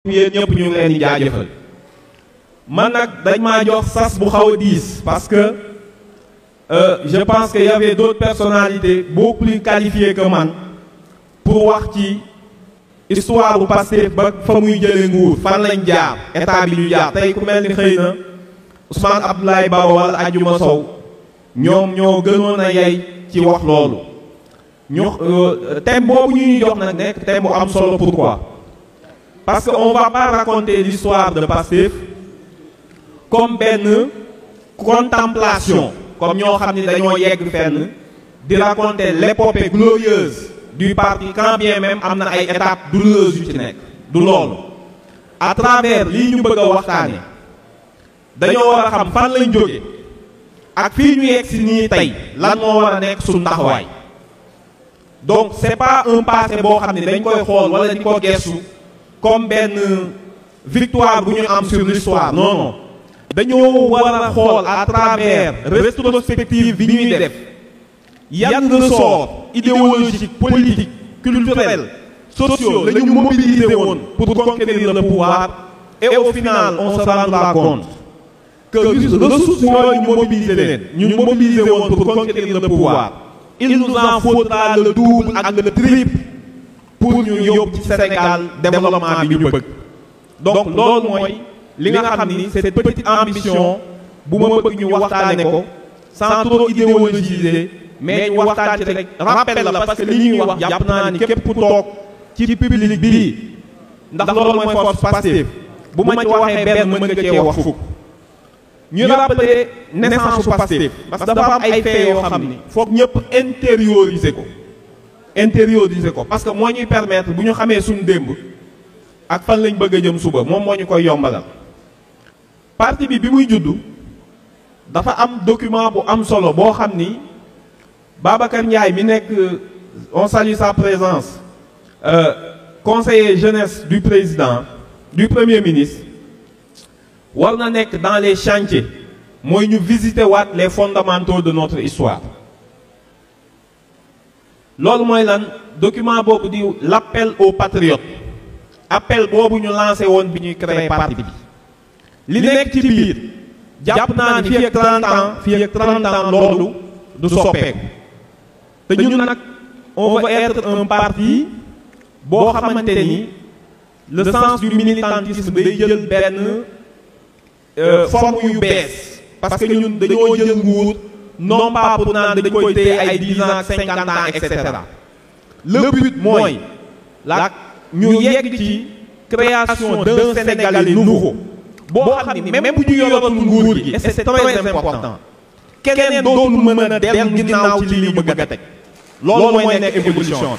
yéen ñëpp ñu ngi leen di jaajëfal man nag dañ maa jox sas bu xaw a diis parce que je pense que y avait d'autres personnalités beaucoup plus qualifiées que man pour wax ci histoire bu Pastef ba fa muy jëlee nguur fan lañ jaar état bi ñu jaar tey ku mel ni xëy na Ousmane Abdoulaye Baro wala Adjuma Sow ñoom ñoo gënoon a yey ci wax loolu ñu thème boobu ñu ñuy jox nag nekk thème bu am solo pourquoi parce que on va pas raconter l'histoire de Pastef comme benn contemplation comme ñoo xam ni dañoo yegg fenn di raconter l'épopée glorieuse du parti quand bien même am na ay étapes douloureuses yu ci nekk du loolu à travers lii ñu bëgg a waxtaane dañoo war a xam fan lañ jóge ak fii ñu yegg si nii tey lan moo war a nekk suñu taxawaay donc c'est pas un passé boo xam ne dañ koy xool wala di ko gestu comme benn victoire bu ñu am sur l'histoire non non dañoo war a xool à travers rétrospective bi ñuy def yan ressort idéologique politique culturel sociaux la ñu mobiliser woon pour conquérir le pouvoir et au final on se rendra compte que ressources yooyu ñu mobiliser leen ñu mobiliser woon pour conquérir le pouvoir il nous en faudra le double ak le triple pour ñu yóbbu ci Sénégal développement bi ñu bëgg donc loolu mooy li nga xam ni cette petite ambition bu ma bëgg ñu waxtaane ko sans trop idéologiser mais ñu waxtaan ci rek rappel la parce que li ñuy wax jàpp naa ni képp ku toog ci public bii ndax loolu mooy force Pastef bu ma ci waxee benn mën nga cee wax fukk ñu rappeler naissance su Pastef parce que dafa am ay faits yoo xam ni foog ñëpp intérioriser ko intérioriser ko parce que moo ñuy permettre bu ñu xamee suñu démb ak fan lañ bëgg a jëm suba moom moo ñu koy yombalal parti bi bi muy juddu dafa am document bu am solo boo xam ni Babacar Ndiaye mi nekk on salue sa présence euh, conseiller jeunesse du président du premier ministre war na nekk dans les chantiers mooy ñu visiter waat les fondamentaux de notre histoire loolu mooy lan document boobu di l'appel aux patriotes appel boobu ñu lancé woon bi ñuy créer parti bi li nekk ci biir jàpp naa ni fii ak 30 ans fii ak 30 ans loolu du soppeeku te ñun nag on veut être un parti boo xamante ni le sens du militantisme day jël benn forme yu bees parce que ñun dañoo jël nguur non pas pour naan dañ koy téye ay 10 ans 50 ans et cetera le but mooy la ñu yegg ci création d'un Sénégalais nouveau boo xam ni même bu ñu yoratul nguur gi et c'est très important keneen dootul mën a dellu ginnaaw ci li ñu bëgg a teg loolu mooy nekk évolution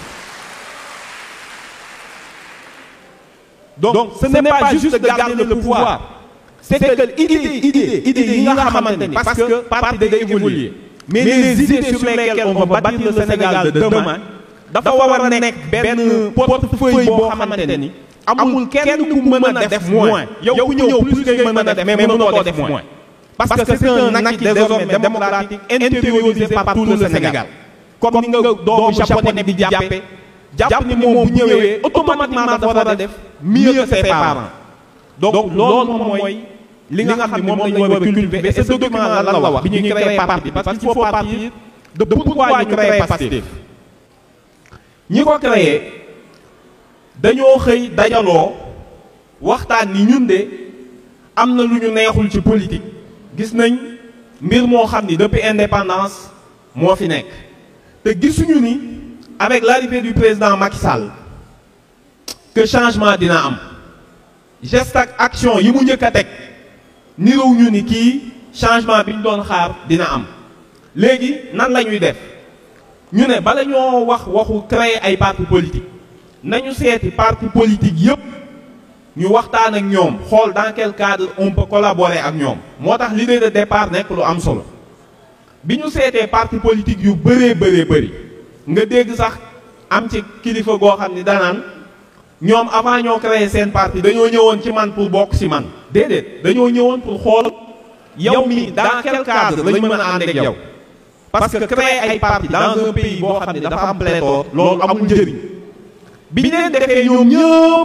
donc ce n'est pas juste de garder le pouvoir c'est que idée idée idée yi nga xamante ni parce que parti day évoluer mais les idées sur lesquelles on va bâtir le Sénégal de demain dafa war a nekk benn portefeuille boo xamante ni amul kenn ku mën a def moins yow ku ñëw plus ngay mën a def mais mënutoo def moins parce que c'est un acquis désormais démocratique intériorisé par tout le Sénégal comme ni nga doomu japonais bi di jàppe jàpp ni moom bu ñëwee automatiquement dafa war a def mieux que ses parents donc loolu moom mooy li nga xam ni moom lañ war a cultiver et ce document lan la wax bi ñuy créer parti parce qu'il faut partir de pourquoi ñu créer Pastef ñi ko créé dañoo xëy dajaloo waxtaan ni ñun de am na lu ñu neexul ci politique gis nañ mbir moo xam ni depuis indépendance moo fi nekk te gisuñu ni avec l'arrivée du président Macky Sall que changement dina am geste ak action yi mu njëkk a teg nirow ñu ni kii changement bi ñu doon xaar dina am léegi nan la ñuy def ñu ne bala ñoo wax waxu créer ay parti politique nañu seeti parti politique yépp ñu waxtaan ak ñoom xool dans quel cadre on peut collaborer ak ñoom moo tax l'idée de départ nekk lu am solo bi ñu seetee parti politique yu bëree bëree bëri nga dégg sax am ci kilifa goo xam ni danaan ñoom avant ñoo créer seen parti dañoo ñëwoon ci man pour bokk ci man déedéet dañoo ñëwoon pour xool yow mi dans quel cadre lañ mën a ànd ak yow parce que créer ay parti dans un pays boo xam ne dafa am pléthore loolu amul njëriñ bi ñu leen defee ñoom ñëpp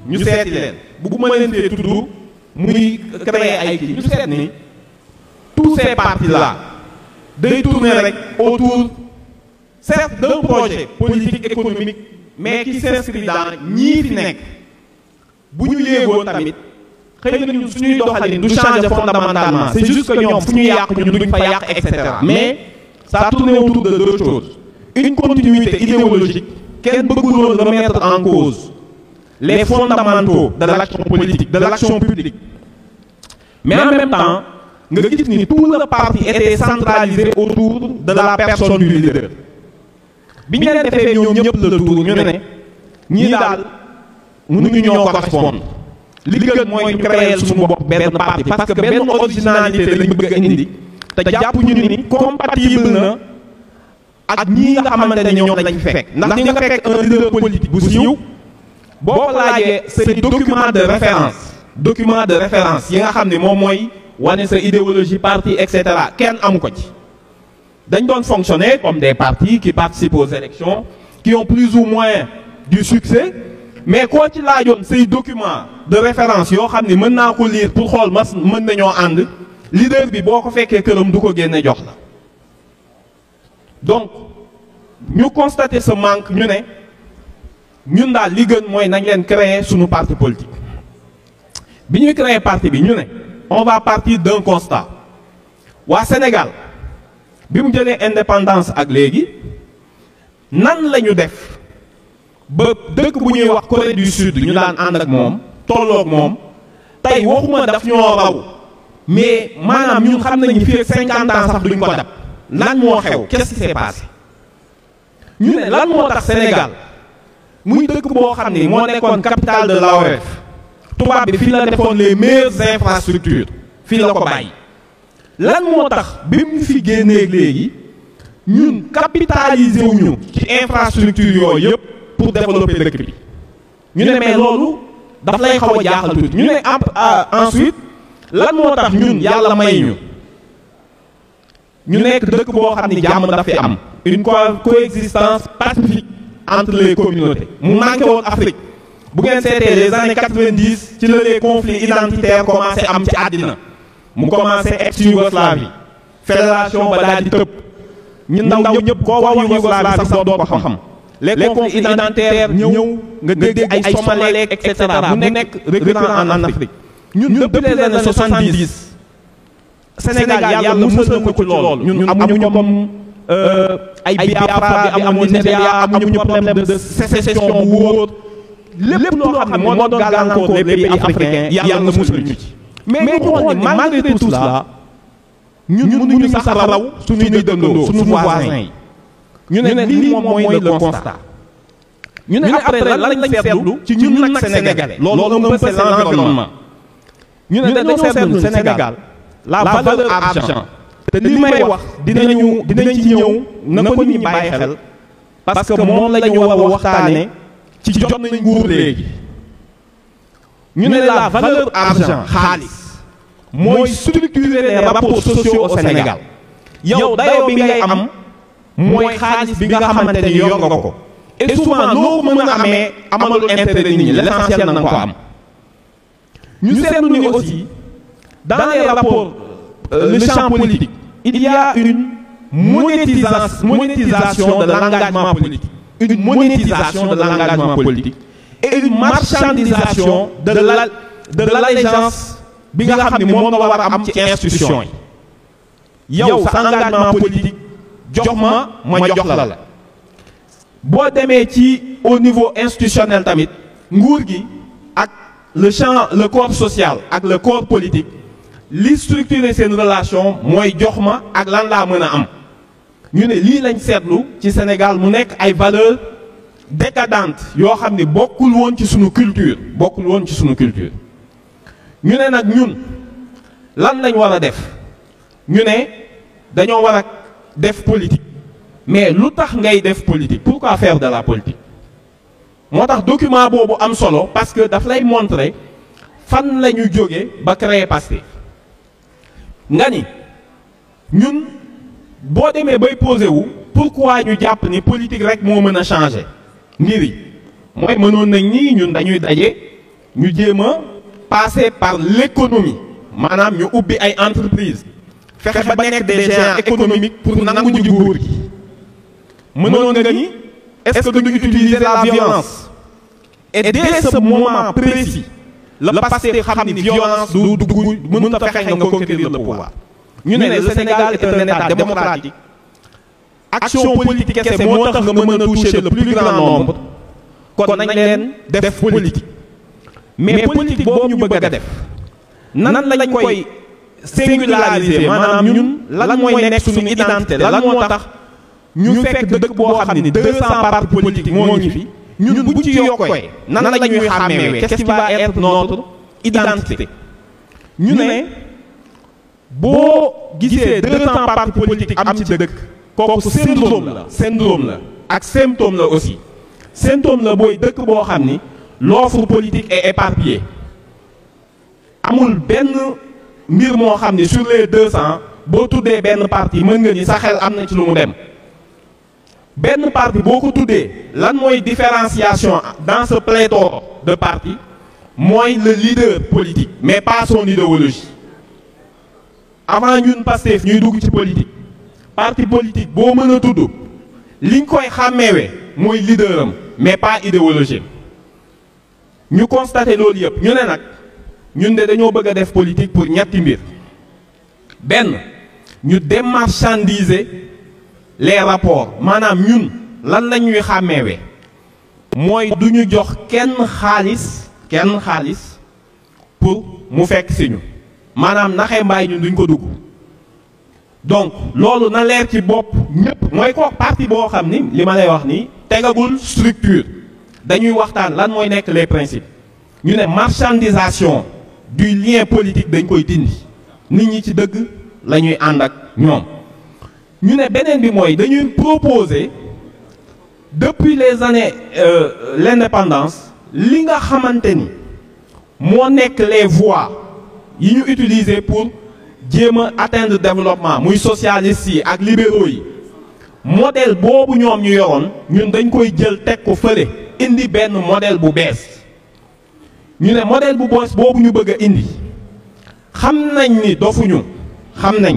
ñu seeti leen bugguma leen fee tudd muy créer ay kii ñu seet ni tous ces partis là day tourner rek autour certes d'un projet politique économique mais qui s'inscrit dans ñii fi nekk bu ñu yéegoon tamit xëy na ñun suñuy doxalin du changer fondamentalement c'est juste que ñoom fu ñu yàq ñun duñ fa yàq et cetera mais ça tourne autour de deux choses une continuité idéologique kenn bëggul woon remettre en cause les fondamentaux de l'action politique de l'action publique mais en même temps nga gis ni tout le parti était centralisé autour de la personne du leader bi ñu leen defee ñoom ñëpp le tour ñu ne ñii daal mënuñu ñoo correspondre li gën mooy ñu créer suñu bopp benn parti parce que benn originalité lañu bëgg a indi te jàpp ñu ni compatible na ak ñii nga xamante ne ñoom lañ fekk ndax ñi nga fekk un leader politique bu siiw boo ko laajee c'est document de référence document de référence yi nga xam ne moom mooy wane sa idéologie parti et cetera kenn amu ko ci dañ doon fonctionner comme des partis qui participent aux élections qui ont plus ou moins du succès mais koo ci laajoon say document de référence yoo xam ne mën naa ko lire pour xool mas mën nañoo ànd leader bi boo ko fekkee këram du ko génne jox la donc ñu constater ce manque ñu ne ñun daal li gën mooy nañ leen créer suñu parti politique bi ñuy créer parti bi ñu ne on va partir d'un constat waa Sénégal bi mu jëlee indépendance ak léegi nan la ñu def ba dëkk bu ñuy wax Corée du Sud ñu daan ànd ak moom tolloog moom tey waxuma daf ñoo raw mais maanaam ñun xam nañu fii ak cinquante ans sax duñ ko dab lan moo xew qu'est-ce qui s'est passé ñu ne lan moo tax Sénégal muy dëkk boo xam ni moo nekkoon capitale de l'AOF tubaab bi fii la defoon les meilleures infrastructures fii la ko bàyyi lan moo tax bi mu fi génneeg léegi ñun capitaliser wuñu ci infrastructure yooyu yëpp pour développer dëkk bi ñu ne mais loolu daf lay xaw a jaaxal tuuti ñu ne ensuite lan moo tax ñun yàlla may ñu ñu nekk dëkk boo xam ni jàmm daf fi am une coexistence pacifique entre les communautés mu manqué woon Afrique bu ngeen seetee les années quatre-vingt-dix ci la les conflits identitaires commencé am ci àddina mu commencé ex-Yougoslavie fédération ba daal di tëb ñu ndaw ñëpp koo wax Yougoslavie sax doo ko xam les conflits identitaires ñëw nga dégg ay Somalais et cetera mu nekk récurrent en Afrique ñun depuis les années soixante-dix Sénégal yàlla musal na ko ci loolu ñun amuñu comme ay Biafra bi amoon Nigéria amuñu problème de sécession bu wóor lépp loo xam ne moo doon gàllankoor les pays africains yàlla musal ñu ci mais ñu xool ni malgré tout cela ñun mënuñu sax raw suñuy dëkkandoo suñu voisins yi ñu ne lii moom mooy le constat ñu ne après lan lañ seetlu ci ñun nag sénégalais loolu un peu c'est l'environnement ñu ne dañoo seetlu Sénégal la valeur argent te li may wax dinañu dinañ ci ñëw na ko nit ñi bàyyi xel parce que moom la ñu war a waxtaane ci jot nañ nguur léegi ñu ne la valeur argent xaalis mooy structurer les rapports sociaux au Sénégal yow dayoo bi ngay am mooy xaalis bi nga xamante ni yor nga ko et souvent noo ko mën a amee amalul intérêt nit ñi l'essentiel na nga ko am ñu seetlu ni aussi dans les rapports euh, le champ politique il y a une monétisation monétisation de l'engagement politique une monétisation de l'engagement politique et une marchandisation de la de l'allégeance bi nga xam ne moom nga war a am ci institution yi yow sa engagement politique jox ma ma jox la la boo demee ci au niveau institutionnel tamit nguur gi ak le champ le corps social ak le corps politique li structurer seen relation mooy jox ma ak lan laa mën a am ñu ne lii lañ seetlu ci Sénégal mu nekk ay valeurs décadentes yoo xam ne bokkul woon ci sunu culture bokkul woon ci sunu culture ñu ne nag ñun lan lañ war a def ñu ne dañoo war a def politique mais lu tax ngay def politique pourquoi faire de la politique moo tax document boobu am solo parce que daf lay montrer fan la ñu jóge ba créer Pastef nga ni ñun boo demee bay posé wu pourquoi ñu jàpp ni politique rek moo mën a changer mbir yi mooy mënoon nañ ni ñun dañuy daje ñu jéem a passer par l'économie maanaam ñu ubbi ay entreprise fexe ba nekk des géants économiques pour nangu ji nguur gi mënoon nga ni est-ce que duñu utiliser la violence et dès ce moment précis la Pastef xam ni violence du dugg mënut a fexe nga conquérir le pouvoir ñu ne le Sénégal est un état démocratique action politique kese moo tax nga mën a toucher le plus grand nombre kon nañ leen def politique mais politique boobu ñu bëgg a def nan lañ koy singulariser maanaam ñun lan mooy nekk suñu identité lan moo tax ñu fekk dëkk boo xam ni deux cents partis politiques moo ngi fi ñun bu ci yokkee nan la ñuy xàmmeewee qu'est-ce qui va être notre identité ñu ne boo gisee deux cents partis politiques am ci dëkk kooku syndrome la syndrome la ak symptôme la aussi symptôme la booy dëkk boo xam ni l'offre politique est éparpillée amul benn mbir moo xam ni sur les deux cents boo tuddee benn parti mën nga ni sa xel am na ci lu mu dem benn parti boo ko tuddee lan mooy différenciation dans ce pléthore de partis mooy le leader politique mais pas son idéologie avant ñun Pastef ñuy dugg ci politique parti politique boo mën a tudd liñ koy xàmmeewee mooy leader am mais pas idéologie ñu constaté loolu yëpp ñu ne nag ñun de dañoo bëgg a def politique pour ñetti mbir benn ñu démarchandiser les rapports maanaam ñun lan la ñuy xàmmeewee mooy du ñu jox kenn xaalis kenn xaalis pour mu fekk si ñu maanaam naxee mbaay ñun duñ ko dugg donc loolu na leer ci bopp ñëpp mooy ko parti boo xam ni li ma lay wax nii tegagul structure dañuy waxtaan lan mooy nekk les principes ñu ne marchandisation du lien politique dañ koy dindi nit ñi ci dëgg la ñuy ànd ak ñoom ñu ne beneen bi mooy dañuy proposer depuis les années euh, l'indépendance li nga xamante ni moo nekk les voies yi ñu utiliser pour jéem a atteindre développement muy socialistes yi ak libéraux yi modèle boobu ñoom ñu yoroon ñun dañ koy jël teg ko fële indi benn modèle bu bees ñu ne modèle bu bees boobu ñu bëgg a indi xam nañ ni dofuñu xam nañ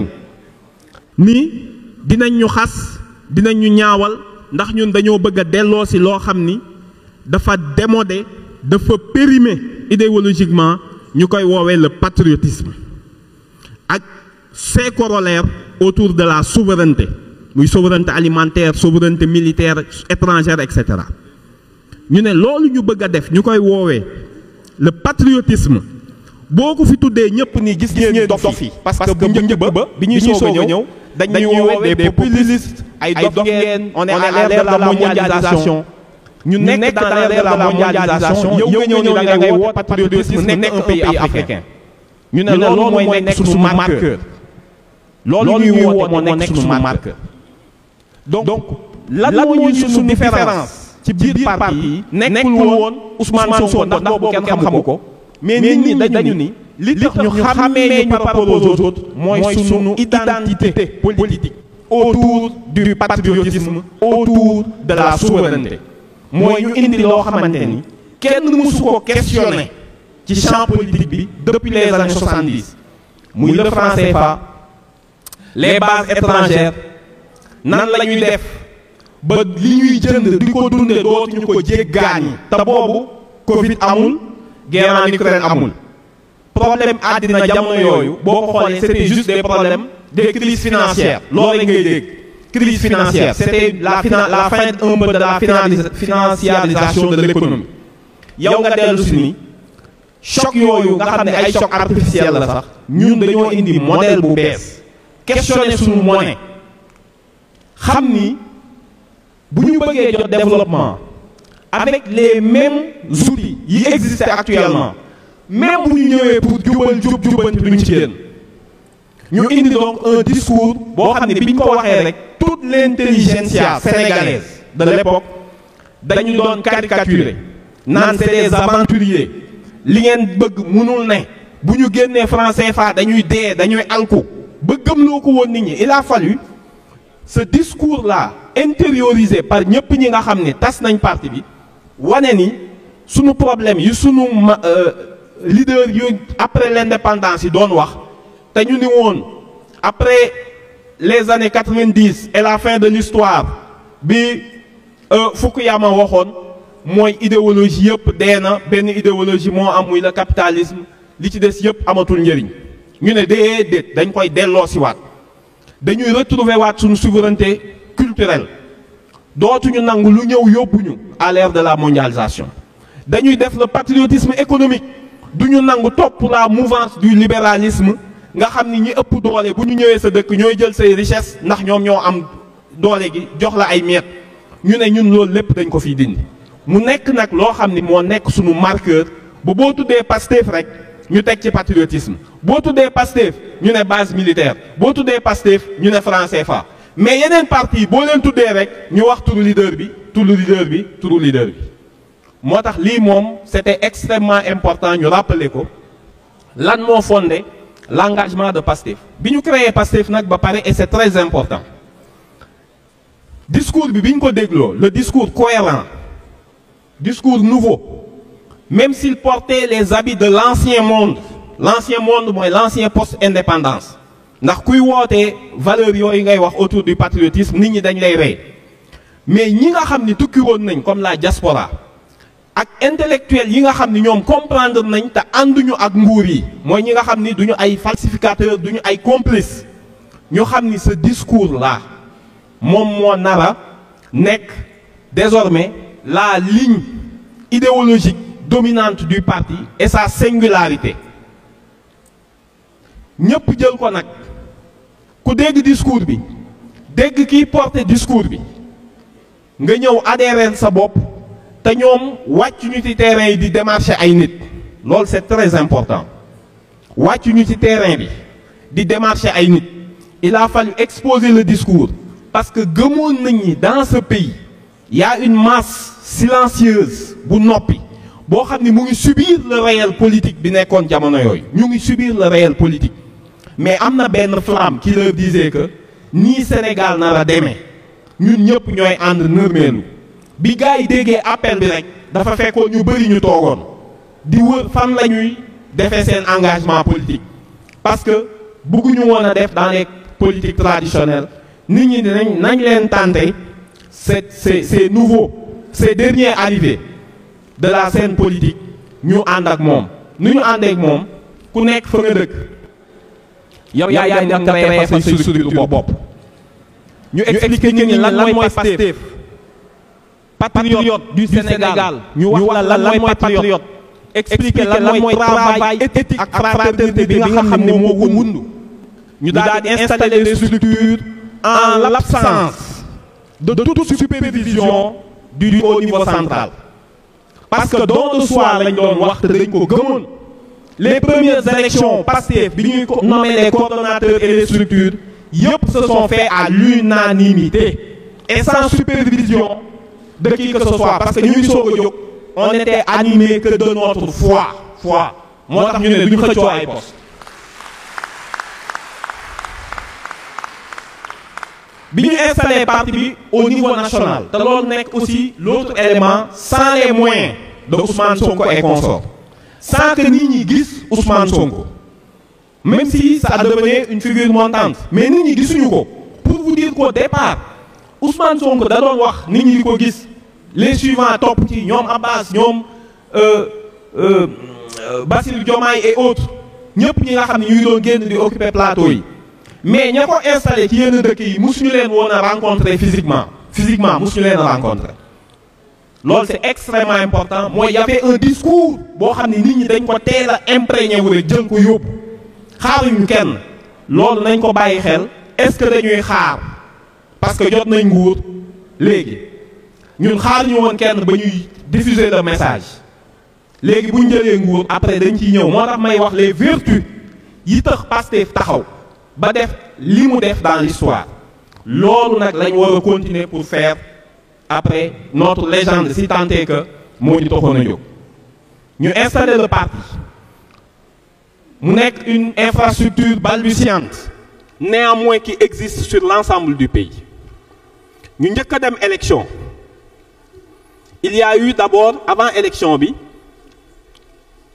ni dinañ ñu xas dinañ ñu ñaawal ndax ñun dañoo bëgg a delloo si loo xam ni dafa démodé dafa périmé idéologiquement ñu koy woowee le patriotisme ak ses corollaires autour de la souveraineté muy souveraineté alimentaire souveraineté militaire étrangère et cetera ñu ne loolu ñu bëgg a def ñu koy woowee le patriotisme boo ko fi tuddee ñëpp ni gis ngeen dof yi parce que bu njëkk ba bi ñuy soog a ñëw dañ ñuy woowee des populistes ay dof ngeen on est à l'ère de la mondialisation ñu nekk dans l'ère de la mondialisation yow nga ñëw ni da ngay woote patriotisme nekk un pays africain ñu ne loolu mooy nekk suñu marqueur loolu ñuy woote moo nekk suñu marqueur donc lan mooy suñu différence ci biir parti yi nekkul woon Ousmane Sonko ndax boobu kenn xamu ko mais nit ñi dañu ni li tax ñu xàmmee ñu par rapport aux autres mooy suñu identité politique autour du patriotisme autour de la souveraineté mooy ñu indi loo xamante ni kenn mësu ko questionner ci champ politique bi depuis les années 70 muy le franc CFA les bases étrangères nan la ñuy def ba li ñuy jënd di ko dunde dootuñu ko jéggaani te boobu Covid amul guerre en Ukraine amul problème àddina jamono yooyu boo ko xoolee c'était juste des problèmes des crises financières loolu ngay dégg crise financière c'était la fina la fin un peu de la financiarisation de l'économie yow nga dellu si ni choc yooyu nga xam ne ay choc artificiel la sax ñun dañoo indi modèle bu bees questionner suñu monnaie xam ni bu ñu bëggee jot développement avec les mêmes outils yi existent actuellement même bu ñu ñëwee pour jubal jub jubanti duñ ci génn ñu indi donc un discours boo xam ne bi ñu ko waxee rek toute l'intelligentsia sénégalaise de l'époque dañu doon caricaturer naan c'est des aventuriers li ngeen bëgg mënul ne bu ñu génnee franc CFA dañuy dee dañuy alku ba gëmloo ko woon nit ñi il a fallu ce discours là intériorisé par ñëpp ñi nga xam ne tas nañ parti bi wane ni sunu problème yi sunu ma leader yu après l'indépendance yi doon wax te ñu ni woon après les années quatre-vingt-dix et la fin de l'histoire bi Fukuyama waxoon mooy idéologie yëpp dee na benn idéologie moo am muy le capitalisme li ci des yëpp amatul njëriñ ñu ne déedéet dañ koy delloo si waat dañuy retrouver waat suñu souveraineté culturelle dootuñu nangu lu ñëw yóbbuñu à l'ère de la mondialisation dañuy def le patriotisme économique duñu nangu topp la mouvance du libéralisme nga xam ni ñi ëpp doole bu ñu ñëwee sa dëkk ñooy jël say richesse ndax ñoom ñoo am doole gi jox la ay miet ñu ne ñun loolu lépp dañ ko fiy dindi mu nekk nag loo xam ni moo nekk suñu marqueur ba boo tuddee Pastef rek ñu teg ci patriotisme boo tuddee Pastef ñu ne base militaire boo tuddee Pastef ñu ne franc CFA mais yeneen parti boo leen tuddee rek ñu wax turu leader bi turu leader bi turu leader bi moo tax lii moom c'était extrêmement important ñu rappeler ko lan moo fondé l'engagement de Pastef bi ñu créé Pastef nag ba pare et c'est très important discours bi bi ñu ko dégloo le discours cohérent discours nouveau même s'il portait les habits de l'ancien monde l'ancien monde mooy l'ancien post-indépendance ndax kuy wootee valeurs yooyu ngay wax autour du patriotisme nit ñi dañ lay rey mais ñi nga xam ni tukki woon nañ comme la diaspora ak intellectuels yi nga xam ni ñoom comprendre nañ te ànduñu ak nguur yi mooy ñi nga xam ni duñu ay falsificateurs duñu ay complices ñu xam ni ce discours là moom moo nara nekk désormais la ligne idéologique dominante du parti et sa singularité ñëpp jël ko nag ku dégg discours bi dégg kiy porter discours bi nga ñëw adhérer sa bopp te ñoom wàcc ñu ci terrain yi di démarcher ay nit loolu c'est très important wàcc ñu ci terrain bi di démarcher ay nit il a fallu exposer le discours parce que gëmoon nañ ni dans ce pays il y a une masse silencieuse bu noppi boo xam ni mu ngi subir le réel politique bi nekkoon jamono yooyu ñu ngi subir le réel politique mais am na benn flamme qui leur disait que nii Sénégal nar a demee ñun ñëpp ñooy ànd nërmeelu bi gars yi déggee appel bi rek dafa fekkoon ñu bëri ñu toogoon di wër fan la ñuy defee seen engagement politique parce que bëgguñu woon a def dans les politiques traditionnelles nit ñi dinañ nañ leen tenter c'est c'est c'est nouveau ces derniers arrivés de la scène politique ñu ànd ak moom nu ñu àndee ak moom ku nekk fa nga dëkk yow yaa yaa nga créé fa say structure bopp ñu expliquer nit ñi lan mooy Pastef patriote du Sénégal ñu wax la lan mooy patriote expliquer lan mooy travail éthique ak fraternité bi nga xam ne moo ko wund ñu daal di installer les structures en l'absence de toute supervision du au niveau central parce que don de soi lañ doon wax te dañ ko gëmoon les premières élections Pastef bi ñuy nommer les coordonnateurs et les structures yëpp se sont faits à l'unanimité et sans supervision de qui que ce soit parce que ñu ngi soog a jóg on était animé que de notre foi foi moo tax ñu ne du ñu xëccoo ay poste bi ñu installé parti bi au niveau national te loolu nekk aussi l'autre élément sans les moyens de Ousmane Sonko et consorts sans que nit ñi gis Ousmane Sonko même si ça devenait une figure montante mais nit ñi gisuñu ko pour vous dire qu'au départ Ousmane Sonko da doon wax nit ñi di ko gis les suivants topp ci ñoom Abbas ñoom Bassirou Diomaye et autres ñëpp ñi nga xam ne ñu ngi doon génn di occuper plateau yi mais ña ko installé ci yenn dëkk yi musuñu leen woon a rencontrer physiquement physiquement musuñu leen a rencontrer loolu c'est extrêmement important mooy y avait un discours boo xam ne nit ñi dañ ko teel a imprégné wu rek jël ko yóbbu xaaruñu kenn loolu nañ ko bàyyi xel est-ce que dañuy xaar parce que jot nañ nguur léegi ñun xaaruñu woon kenn ba ñuy diffuser le message léegi bu ñu jëlee nguur après dañ ciy ñëw moo tax may wax les vertus yi tax Pastef taxaw ba def li mu def dans l'histoire loolu nag lañ war a continuer pour faire après notre légende si tant est que moo ñu taxoon a jóg ñu installer le parti mu nekk une infrastructure balbutiante néanmoins qui existe sur l'ensemble du pays ñu njëkk a dem élection il y a eu d'abord avant élection bi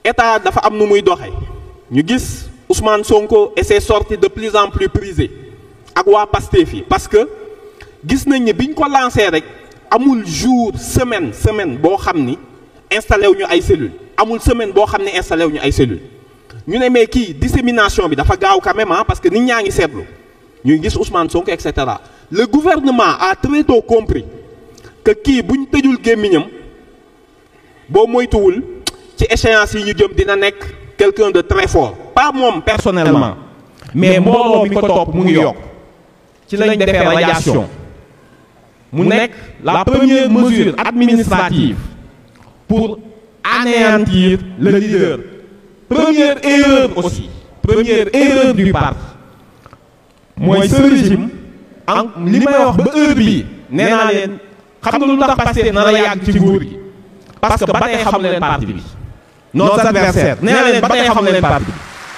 état dafa am nu muy doxe ñu gis Ousmane Sonko et ses sorties de plus en plus prisées ak waa Pastef yi parce que gis nañ ne biñ ko lancé rek amul jour semaine semaine boo xam ni installé wu ñu ay cellules amul semaine boo xam ne installé wu ñu ay cellules ñu ne mais kii dissémination bi dafa gaaw quand même parce que nit ñaa ngi seetlu ñuy gis Ousmane Sonko et cetera le gouvernement a très tôt compris que kii bu ñu tëjul gémmiñam boo moytuwul ci échéance yi ñu jëm dina nekk quelqu'un de très fort pas moom personnellement mais mbooloo mi ko topp mu ngi yokk ci lañ defee radiation mu nekk la première mesure administrative pour anéantir le leader première erreur aussi première erreur du parti mooy ce régime en li may wax ba heure bii nee naa leen xam nga lu tax Pastef na la yàgg ci nguur gi parce que ba tey xamu leen parti bi nos adversaires nee naa leen ba tey xamu leen parti bi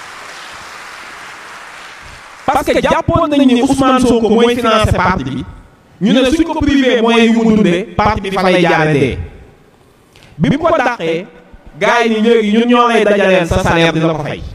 parce que jàppoon nañ ni Ousmane Sonko mooy financé parti bi ñu ne suñ ko privé mooy yu mu dundee parti bi fa lay jaare dee bi mu ko dàqee gars yi ni léegi ñun ñoo lay dajaleel sa salaire di la ko fay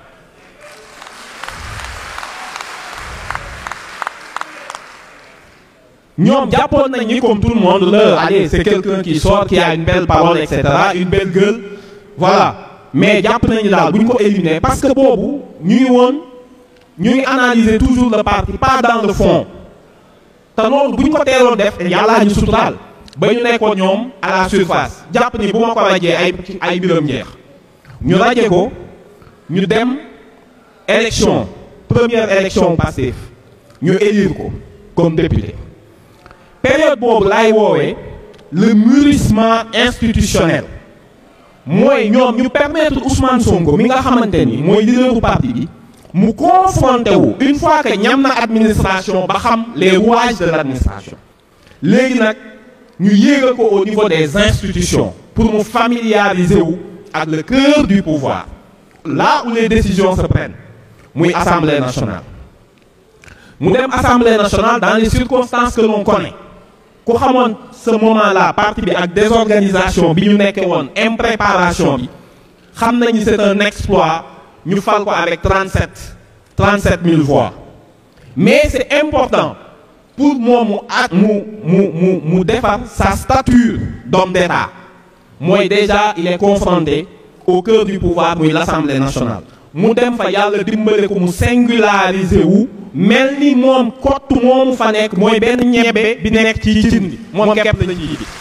ñoom jàppoon nañ ni comme tout le monde la allez c'est quelqu'un qui sort qui a une belle parole et cetera une belle gueule voilà mais jàpp nañu daal bu ñu ko éliminer parce que boobu ñu ngi woon ñu ngi analyser toujours le parti pas dans le fond te loolu bu ñu ko teeloon def yàllaa ñu suturaal ba ñu nekkoon ñoom à la surface jàpp ni bu ma ko rajee ay ay mbiram jeex ñu raje ko ñu dem élection première élection Pastef ñu élire ko comme député période boobu laay woowee le mûrissement institutionnel mooy ñoom ñu permettre Ousmane Sonko mi nga xamante ni mooy leaderu parti bi mu confronté wu une fois que ñam na administration ba xam les rouages de l'administration léegi nag ñu yéegal ko au niveau des institutions pour mu familiariser wu ak le cœur du pouvoir là où les décisions se prennent muy assemblée nationale mu dem assemblée nationale dans les circonstances que l'on connaît ku xamoon ce moment là parti bi ak désorganisation bi ñu nekkee woon impréparation bi xam nañu c'est un exploit ñu fal ko avec 37 37 000 voix mais c'est important pour moom mu ak mu mu mu mu defar sa stature d'homme d'État mooy déjà il est confronté au cœur du pouvoir muy l'Assemblée nationale mu dem fa yàlla dimbale ko mu singulariser wu mel ni moom kott moomu fa nekk mooy benn ñebbe bi nekk ci cin bi moom képp la ci bi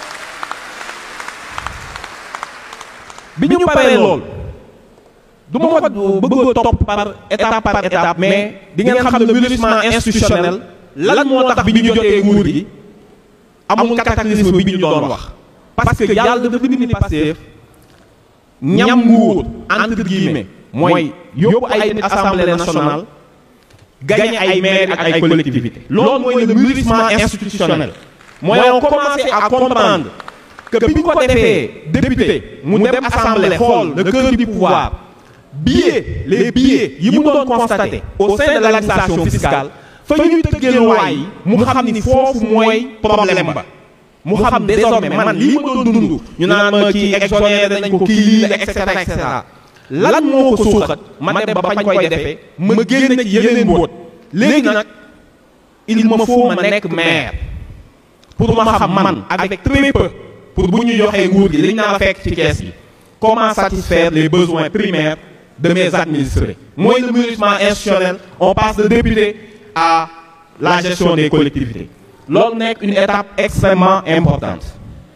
bi ñu paree lool du ma ko bëgg a topp par étape par étape mais di ngeen xam ne mûrissement institutionnel lan moo tax bi ñu jotee nguur gi amul cataclysme bi ñu doon wax parce que yàlla dafa bind Pastef ñam nguur entre guillemets mooy yóbbu ay nit assemblée nationale gagner ay maires ak ay collectivités loolu mooy le mûrissement institutionnel mooy on commencé à comprendre que bi ñu ko defee député mu dem assemblée xool le cœur du pouvoir billets les billets yi mu doon constaté au sein de l'administration fiscale fa ñuy tëggee loi yi mu xam ni foofu mooy problème ba mu xam désormais man lii ma doon dund ñu naan ma kii exonéré nañ ko kii lii la et cetera et cetera lan moo ko suuxat ma dem ba fañ koy defee ma génn ci yeneen mbóot léegi nag il me faut ma nekk maire pour ma xam man avec très peu pour bu ñu joxee nguur gi liñ naa fekk ci kees gi comment satisfaire les besoins primaires de mes administrés mooy le mûrissement institutionnel on passe de député à la gestion des collectivités loolu nekk une étape extrêmement importante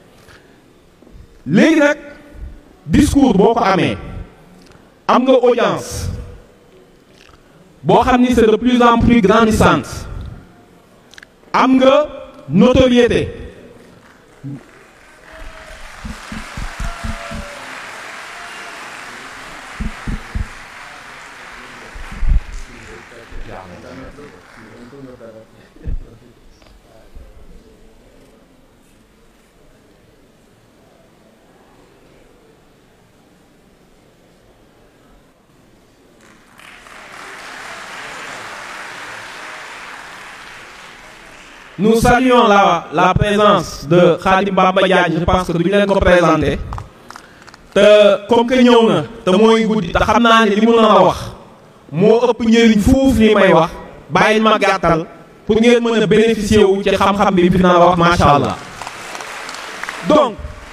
léegi nag discours boo ko amee am nga audience boo xam ni c'est de plus en plus grandissante am nga notoriété Nous saluons la, la présence de Khadim Bamba Diagne, je pense que nous l'avons présenté. te comme que ñëw na te mooy guddi te xam naa ne li mu nar a wax moo ëpp njëriñ fuuf li may wax bàyyil ma gàttal pour ngeen mën a bénéficier wu ci xam-xam bi fi nar a wax macha allah donc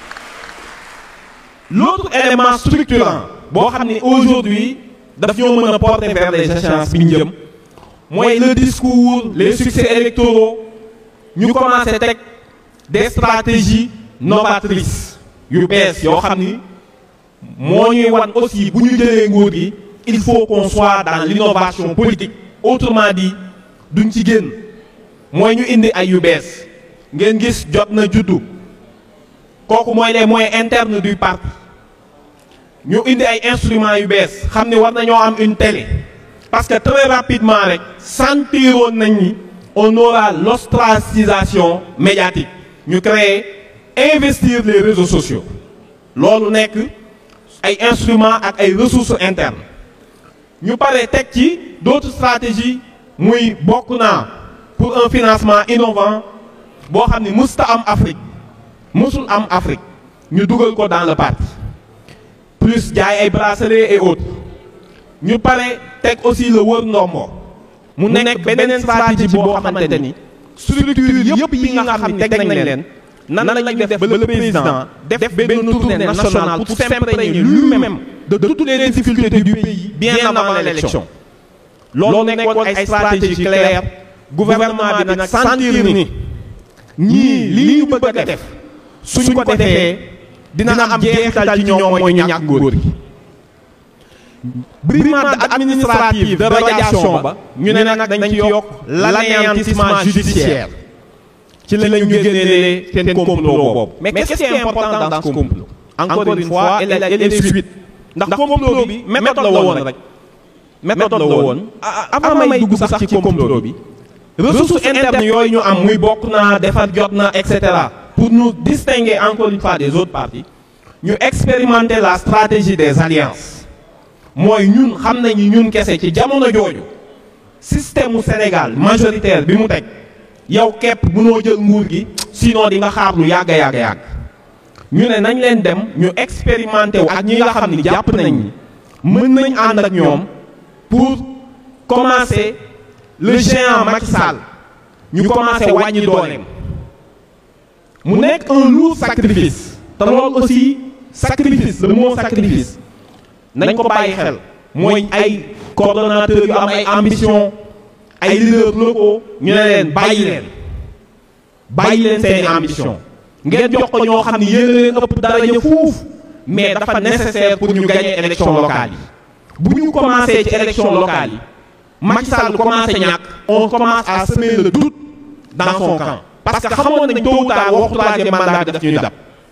l'autre élément structurant boo xam ne aujourd'hui daf ñoo mën a porter vers les échéances bi ñu jëm mooy le discours les succès électoraux ñu commencé teg des stratégies novatrices yu bees yoo xam ni moo ñuy wan aussi bu ñu jëlee nguur gi il faut qu'on soit dans l'innovation politique autrement dit duñ ci génn mooy ñu indi ay yu bees ngeen gis jot na juddu kooku mooy les moyens internes du parti ñu indi ay instruments yu bees xam ne war nañoo am une télé parce que très rapidement rek sentiroon nañ ni on aura l'ostracisation médiatique ñu créer investir les réseaux sociaux loolu nekk ay instruments ak ay ressources internes ñu pare teg ci d'autres stratégies muy bokk naa pour un financement innovant boo xam ne musta am Afrique musul am Afrique ñu dugal ko dans le parti plus jaay ay bracelets et autres ñu pare teg aussi le wër ndombo mu nekk beneen stratégie boo xamante ni structure yëpp yi nga xam ne teg nañ leen nan lañ def ba le président def benn tournée nationale pour s'imprégner lui-même de toutes les difficultés du pays bien avant l'élection loolu nekkoon ay stratégie claire gouvernement bi nag sentir ni ñii lii ñu bëgg a def suñ ko defee dina am jeexital ci ñoom mooy ñàkk nguur gi brimade administrative de radiation ba ñu ne nag dañ ci yokk l'anéantissement judiciaire ci la ñu génnee seen complot boobu mais qu'est-ce qui est important dans ce complot encore une fois et les suites ndax complot bi méthode la woon rek méthode la woon avant may dugg sax ci complot bi ressources internes yooyu ñu am muy bokk naa defar jot na et cetera pour nous distinguer encore une fois des autres partis ñu expérimenter la stratégie des alliances mooy ñun xam nañu ñun kese ci jamono jooju système mu Sénégal majoritaire bi mu teg yow képp mënoo jël nguur gi sinon di nga xaar lu yàgg a yàgg yàgg ñu ne nañ leen dem ñu expérimenter wu ak ñi nga xam ni jàpp nañ ni mën nañ ànd ak ñoom pour commencer le géant Macky Sall ñu commencer wàññi dooleem mu nekk un lourd sacrifice te loolu aussi sacrifice le mot sacrifice nañ ko bàyyi xel mooy ay coordonnateurs yu am ay ambition ay leaders locaux ñu ne leen bàyyi leen bàyyi leen seeni ambition ngeen jox ko ñoo xam ne yéen leen ëpp daraja fuuf mais dafa nécessaire pour ñu gagner élection locale yi bu ñu commencé ci élection locale yi Macky Sall bu commencé ñàkk on commence à semer le doute dans son camp parce que xamoon nañ tôt ou tard waxtu troisième mandat bi daf ñuy dab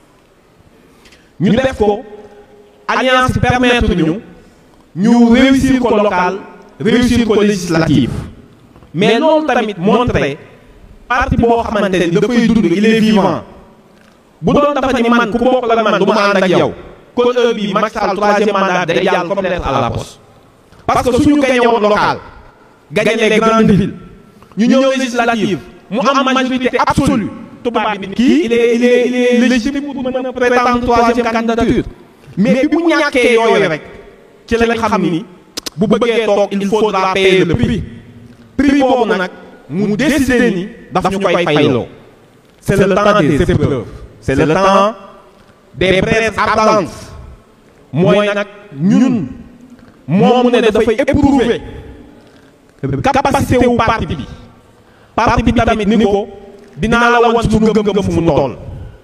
ñu def ko alliance permettre ñu ñu réussir ko local réussir ko législative mais loolu tamit montré parti boo xamante ni dafay dund il est vivant bu doon dafa ni man ku bokk la man du ma ànd ak yow kon heure bii Macky Sall troisième mandat day jàll comme lettre à la poste parce que suñu gagné woon local gagné les grandes villes ñu ñëw législative mu am majorité absolue tubaab bi kii il est il est il est légitime pour mën a prétendre troisième candidature mais bi mu ñàkkee yooyu rek ci lañ xam ni bu bëggee toog il faudra payer le prix prix boobu nag mu décider ni daf ñu koy fayloo c'est le temps des épreuves c'est le temps des braises ardentes mooy nag ñun moomu ne dafay éprouver capacité wu parti bi parti bi tamit ni ko dinaa la wan suñu gëm-gëm fu mu toll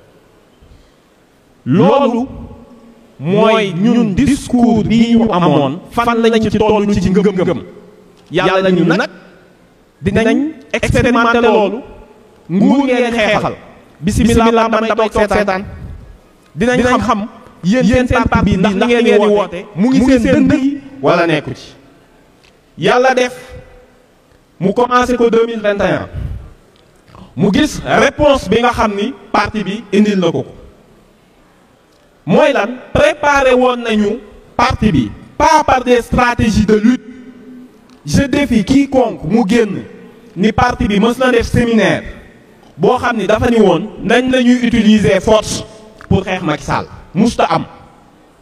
loolu mooy ñun discours bii ñu amoon fan lañ ci toll ci ngëm-ngëm yàlla nañu nag dinañ expérimenter loolu nguur ngeen xeexal bisimilah man damay toog seetaan dinañ xam yéen seen parti bi ndax ngeen di woote mu ngi seen dënd yi wala nekku ci yàlla def mu commencé ko 2021 mu gis réponse bi nga xam ni parti bi indil na ko ko mooy lan préparé woon nañu parti bi pas par des stratégies de lutte je défie quiconque mu génn ni parti bi mës na def séminaire boo xam ni dafa ni woon nañ la ñuy utiliser force pour xeex Macky Sall musta am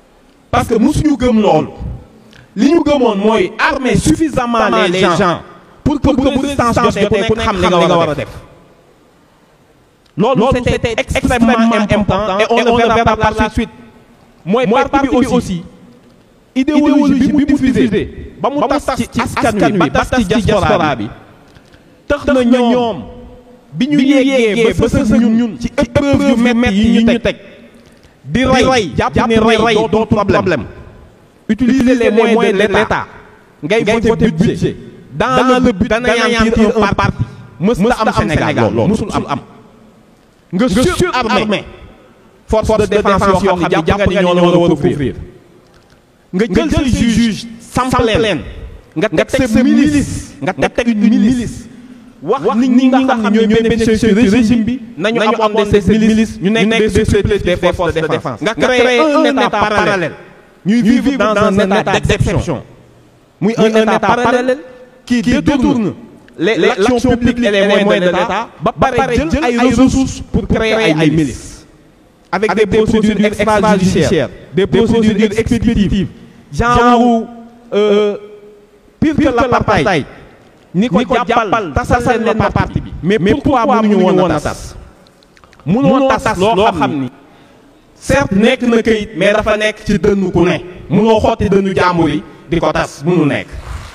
parce que musuñu gëm loolu li ñu gëmoon mooy armer suffisamment les gens pour que bu résistance jotee ku nekk xam li nga war a def loolu c'était extrêmement important et on le verra par la suite mooy parti bi aussi idéologie bi mu diffusé ba mu tas ci askan wi ba tas ci diaspora bi tax na ñoom bi ñu yeggee ba sës ñun ñun ci épreuve yu metti yi ñu teg di rey jàpp ne rey dootul problème utiliser les moyens de l'État ngay voter budget dans le but d'anéantir un parti mës na am Sénégal loolu mësul am nga surarmé force de défense yoo xam ne jàpp nga ni ñoo la war a couvrir nga jël say juge samp leen nga teg sa milice nga teg une milice wax nit ñi nga xam ne ñooy bénéficier ci régime bi nañu amoon des milices ñu nekk des supplétifs des forces de défense nga créé un état parallèle ñuy vivre dans un état d'exception muy un état parallèle qui détourne l'action publique et les moyens de l'État ba pare jël ay ressources pour créer ay milices avec des procédures extrajudiciaires des procédures expéditives genre pire que l'apartheid ni ko jàppal tasal leen ma parti bi mais pourquoi mënuñu woon a tas mënoo tas loo xam ni certes nekk na këyit mais dafa nekk ci dënnu ku ne mënoo xotti dënnu jàmbur yi di ko tas mënu nekk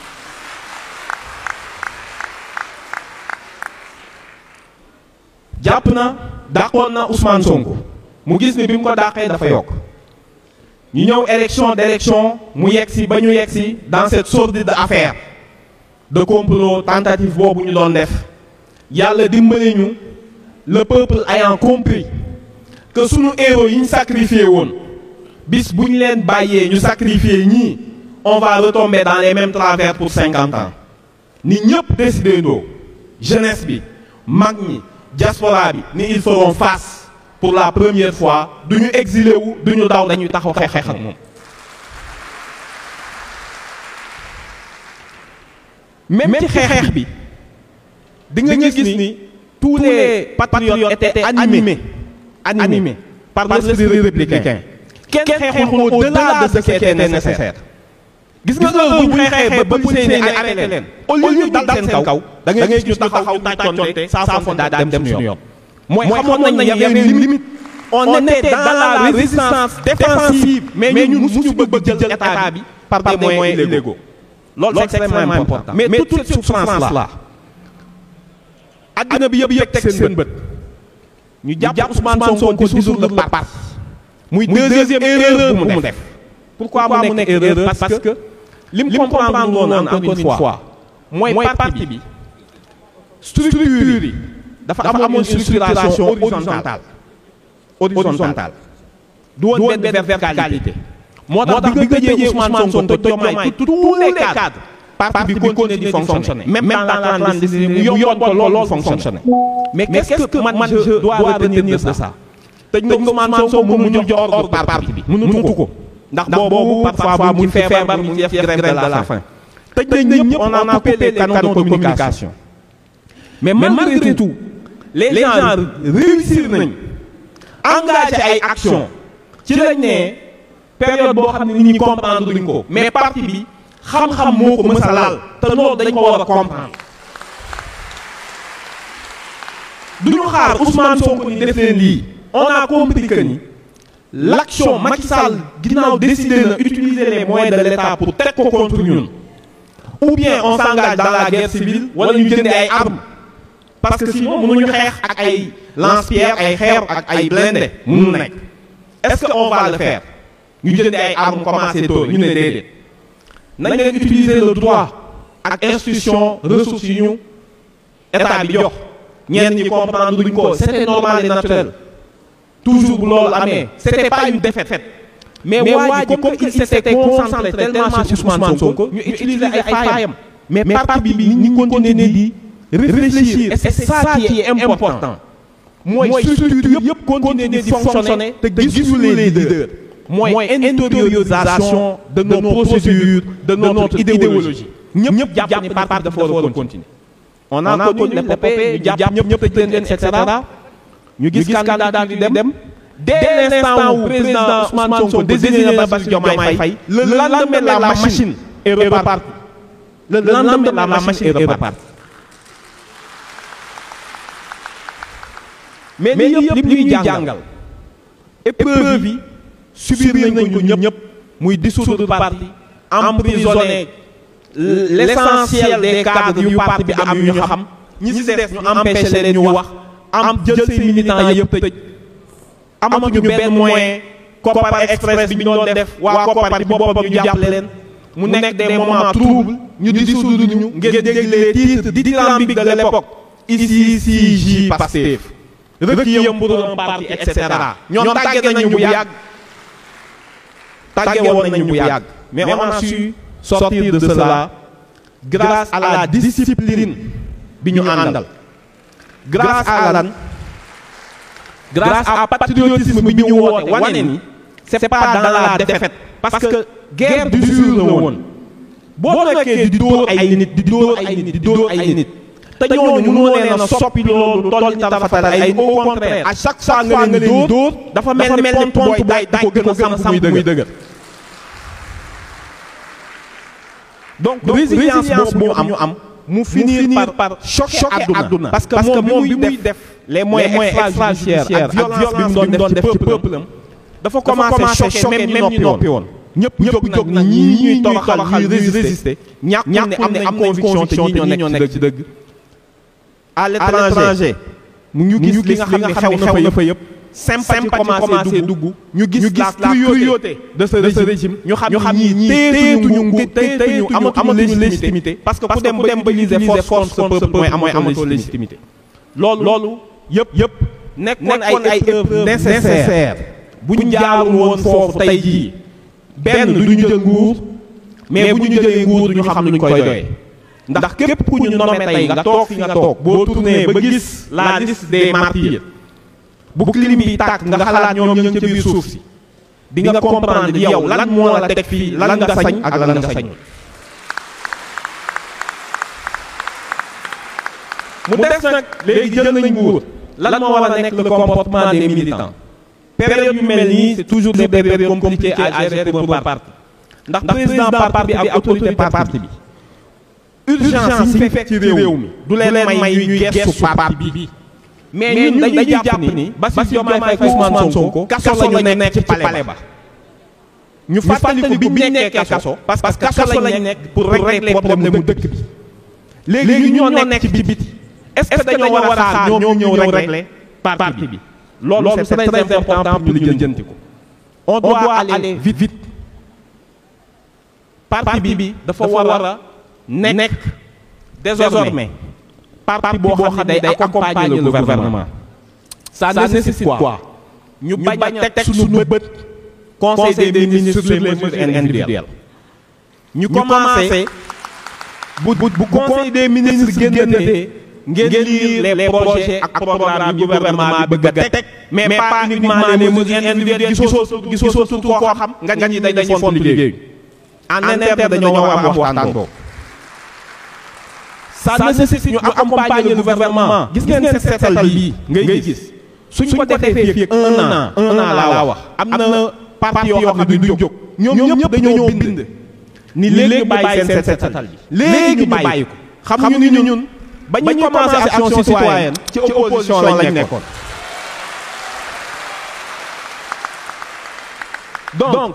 jàpp na dàqoon na Ousmane Sonko mu gis ni bi mu ko dàqee dafa yokk ñu ñëw élection d'élection mu yegg si ba ñu yegg si dans cette sordide affaire de complot tentative boobu ñu doon def yàlla dimbali ñu le peuple ayant compris que sunu héros yi ñu sacrifié woon bis bu ñu leen bàyyee ñu sacrifié ñii on va retomber dans les mêmes travers pour cinquante ans ni ñëpp décidé ndoo jeunesse bi mag ñi diaspora bi ni ils feront face pour la première fois du ñu exilé wu du ñu daw dañuy taxaw xeex ak moom. même ci xeex bi di nga gis ni tous les patriotes étaient animés animés par l'esprit républicain kenn xeexul au-delà de ce qui était nécessaire. gis nga heure bu ñu xeexee ba policiers yi arrêté leen au lieu ñu dal seen kaw da ngay gis ñu taxaw tàccoonte saa foofu daa dem suñu yoon. mooy xamoon nañ y avait une limite on était dans la résistance défensive mais ñun musuñu bëgg jël état bi par des moyens illégaux loolu c'est extrêmement important mais toute cette souffrance là adduna bi yëpp teg seen bët ñu jàpp Ousmane Sonko dissoudre le parti muy deuxième erreur bu mu def pourquoi mu nekk erreur parce que li mu comprendre woon encore une fois mooy parti bi structure yi dafa amoon une structuration horizontale horizontale du woon benn verticalité moo tax bi nga jëjee Ousmane Sonko Diomaye tous les cadres parti bi continue di fonctionner même dans la clandestinité mu yomboon ko lool fonctionner mais qu'est-ce que man je dois retenir de ça tëj nga Ousmane Sonko mu jox ordre parti bi mënutu ko ndax boobu parfois mu ngi feebar mu ngi def grève de la faim tëj nañ ñëpp on a coupé les canaux de communication mais malgré tout les gens réussir nañ engagé ay action ci lañ ne période boo xam ne nit ñi comprendre duñ ko mais parti bi xam-xam moo ko mës a laal te loolu dañ ko war a comprendre duñu xaar Ousmane Sonko ni def leen lii on a compris que ni l'action Macky Sall ginnaaw décidé na utiliser les moyens de l'État pour teg ko contre ñun ou bien on s'engage dans la guerre civile wala ñu jëndi ay armes parce que sinon mënuñu xeex ak ay lance-pierre ay xeer ak ay blindé mënu nekk est-ce que on va le faire ñu jëndi ay armes commencé tôt ñu ne déedéet nañ leen utiliser le droit ak institution ressources yi ñu état bi jox ñenn ñi comprendre duñ ko c'était normal et naturel toujours bu loolu amee c'était pas une défaite mais waa ji comme il s'était concentré tellement sur Ousmane Sonko ñu utiliser ay faayam mais parti bi ñi continuer di réfléchir et c'est ça qui est important mooy structure yëpp continuer di fonctionner te gisuñu les leaders mooy intériorisation de nos procédures de notre idéologie ñëpp jàpp ni parti dafa war a continuer on a connu l'épopée ñu jàpp ñëpp tëj leen et cetera ñu gis candidat di dem dès l'instant où président Ousmane Sonko désigné na Bassirou Diomaye Faye le lendemain la machine est repartie le lendemain la machine est repartie mais lii yëpp li ñuy jàngal épreuve yi subir nañ ko ñun ñëpp muy dissoudre parti emprisonner l'essentiel des cadres yu parti bi am yu ñu xam ñi ci des ñu empêché leen ñu wax am jël say militants yëpp tëj amatuñu benn moyen Kopar Express bi ñu doon def waa Kopar bi boppam ñu jàpp leen mu nekk des moments troubles ñu dissoudre ñu ngeen dégg les titres dithyrambiques de l'époque ici si J Pastef requiem pour un parti et cetera ñoom tàgge nañu bu yàgg tàgge woon nañu bu yàgg mais on a su sortir de cela grâce à la discipline bi ñu àndal grâce à lan grâce à patriotisme bi ñu woote wane ni c'est pas dans la défaite parce que guerre du jour la woon boo nekkee di dóor ay nit di dóor ay nit di dóor ay nit te ñooñu mënoo leen a soppi loolu toll ni tarafatal ay au contraire à chaque fois nga leen di dóor dafa mel ni pont booy daaj di ko gën a samp muy dëgër donc résilience boobu am ñu am mu finir par choquer àdduna parce que moom bi muy def les moyens extrajudiciaires ak violence bi mu doon def ci peuple am dafa commencé choquer même ñu noppi woon ñëpp jóg jóg na ñii ñuy toroxal ñuy résister ñàkk ne am nañ conviction te ñii ñoo nekk ci dëgg à l'étranger mu ñu gis li nga xam ne xew na fa yëpp sympathie commencé dugg ñu gis la cruauté de ce régime ñu xam ni ñii téyetuñu ngu téyetuñu amatuñu légitimité parce que ku dem ba utiliser force contre ce peuple mooy mooy amatoo légitimité loolu loolu yëpp yëpp nekkoon ay épreuves nécessaires bu ñu jaarul woon foofu tey jii benn du ñu jël nguur mais bu ñu jëlee nguur du ñu xam nuñ koy doyee ndax képp ku ñu nommé tey nga toog fi nga toog boo tourné ba gis la liste des martyrs bu clim bi tàkk nga xalaat ñoom ñu ngi ca biir suuf si di nga comprendre yow lan moo la teg fii lan nga sañ ak lan nga sañ mu des nag léegi jël nañ nguur lan moo war a nekk le comportement des militants période yu mel nii c'est toujours des périodes compliquées à gérer pour un parti ndax président parti bi ak autorité parti bi urgence yi fekk ci réew mi du leen may ñuy gestu parti bi mais ñun dañuy jàpp ni Bassirou Diomaye Faye Ousmane Sonko kaso la ñu nekk ci palais ba ñu fàttaliku bi ñu nekkee kaso parce que kaso la ñu nekk pour régler problème mu dëkk bi léegi ñun ñoo nekk ci biti est-ce que dañoo war a xaar ñoom ñëw régler parti bi loolu c'est très important pour ñu lijjanti ko on doit aller vite vite parti bi dafa war a nekk désormais parti boo xam ne day accompagner le gouvernement ça nécessite quoi ñu bañ a teg suñu bët conseil des ministres sur les mesures individuelles ñu commencé bu bu conseil des ministres génnatee ngeen lire les projets ak programmes yu gouvernement bi bëgg a teg mais pas uniquement les mesures individuelles gisoo gisoo surtout koo xam nga ñi dañuy font liggéey en interne dañoo war a am waxtaan boobu ça nécessite ñu accompagner le gouvernement gis ngeen set setal bii ngay gis suñ ko defee fii ak un an un an laa wax am na parti yoo xam ne duñ jóg ñoom ñëpp dañoo bind ni léegi ñu bàyyi seen set setal bi léegi ñu bàyyi ko xam ñu ni ñun ba ñu commencé action citoyenne ci opposition lañ nekkoon donc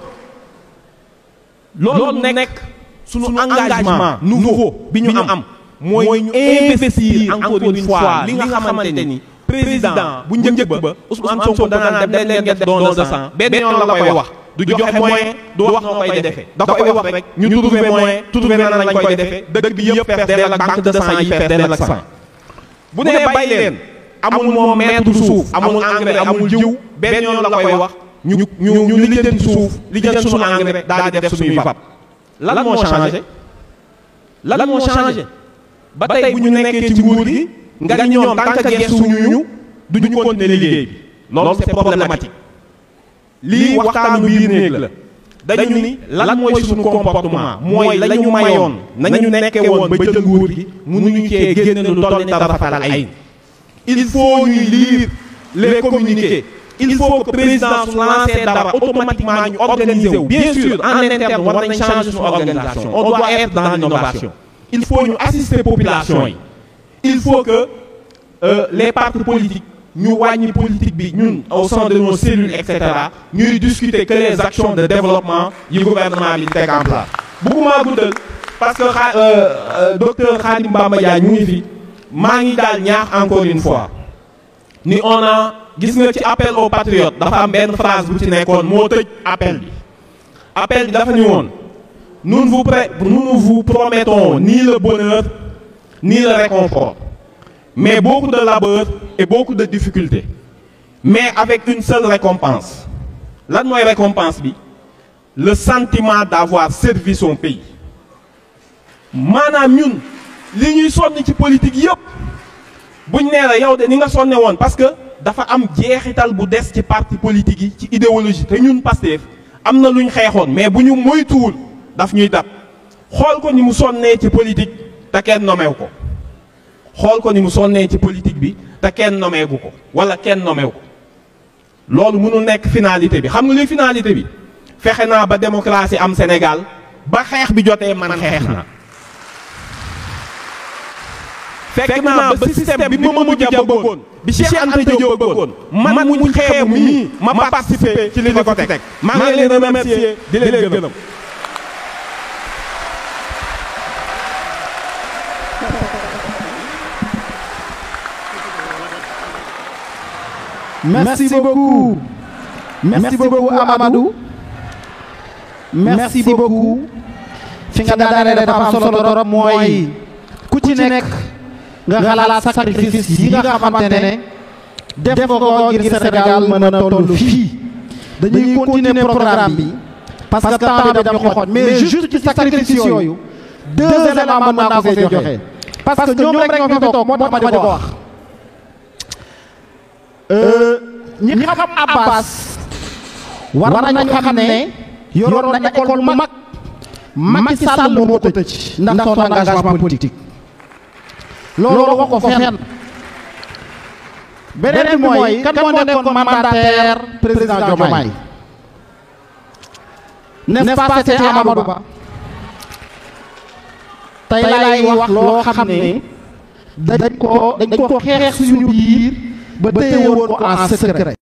loolu nekk suñu engagement nouveau bi ñu am mooy ñu investir encore une fois li nga xamante ni président bu njëkk ba Ousmane Sonko danaan dem leen ngeen def don de sang benn yoon la koy wax du joxe moyen du wax noo koy defee da koy wax rek ñu trouver moyen trouver nan lañ koy defee dëkk bi yëpp fees dell ak banque de sang yi fees dell ak sang bu nee bàyyi leen amul moom mètre suuf amul engrais amul jiw benn yoon la koy wax ñu ñu ñu lijjanti suuf lijjanti suñu engrais daal di def suñuy fab lan moo changé lan moo changé ba tey bu ñu nekkee ci nguur gi nga ni ñoom tant que gestuñu ñu duñu continuer liggéey bi loolu c'est problématique lii waxtaanu biir néeg la dañu ni lan mooy suñu comportement mooy la ñu mayoon nañu nekkee woon ba jël nguur gi mënuñu cee génne lu toll ni tarafatal ay il faut ñuy lire les communiqués il faut que président su lancé dara automatiquement ñu organiser wu bien sûr en interne war nañ changer suñu organisation on doit être dans l'innovation il faut ñu assister population yi il faut que euh, les partis politiques ñu wàññi politique bi ñun au sein de nos cellules et cetera ñuy discuter que les actions de développement yi gouvernement bi teg en place bëgguma guddal parce que xa docteur Khadim Bamba Diagne ñu ngi fi maa ngi daal ñaax encore une fois ni on a gis nga ci appel aux patriotes dafa am benn phrase bu ci nekkoon moo tëj appel bi appel bi dafa ni woon nous ne vous pré nous ne vous promettons ni le bonheur ni le réconfort mais beaucoup de labeur et beaucoup de difficultés mais avec une seule récompense lan mooy récompense bi le sentiment d'avoir servi son pays maanaam ñun li ñuy sonn ci politique yëpp buñ nee la yow de ni nga sonne woon parce que dafa am jeexital bu des ci parti politique yi ci idéologie te ñun Pastef am na lu ñu xeexoon mais bu ñu moytuwul daf ñuy dab xool ko ni mu sonnee ci politique te kenn nomew ko xool ko ni mu sonnee ci politique bi te kenn nomeegu ko wala kenn nomew ko loolu mënul nekk finalité bi xam nga luy finalité bi fexe naa ba démocratie am Sénégal ba xeex bi jotee man xeex na fekk naa ba système bi Mamadou Dia bëggoon bi Cheikh Anta Diop bëggoon man muñ xeebu mii ma participer ci li ñu ko teg maa ngi leen remercier di leen gërëm Merci beaucoup. Merci beaucoup Amadou. Merci beaucoup. fi nga daanee dafa am solo torop mooy ku ci nekk nga xalaat sacrifice yi nga xamante ne def nga ko ngir Sénégal mën a toll fii dañuy continuer programme bi parce que temps bi dañu xooj mais juste ci sacrifice yooyu deux éléments mën naa ko fee joxe parce que ñoom rek ñoo fi toog moo tax ma di ko wax ñi xam Abbas war nañu xam ne yoroon na école mu mag Macky Sall moo ko tëj ndax son engagement politique loolu wax ko fenn beneen bi mooy kan moo nekkoon mandataire président Diomaye n'est-ce pas c'était Amadou Ba tey laay wax loo xam ne dañ ko dañ ko xeex suñu biir ba téye woon ko en secret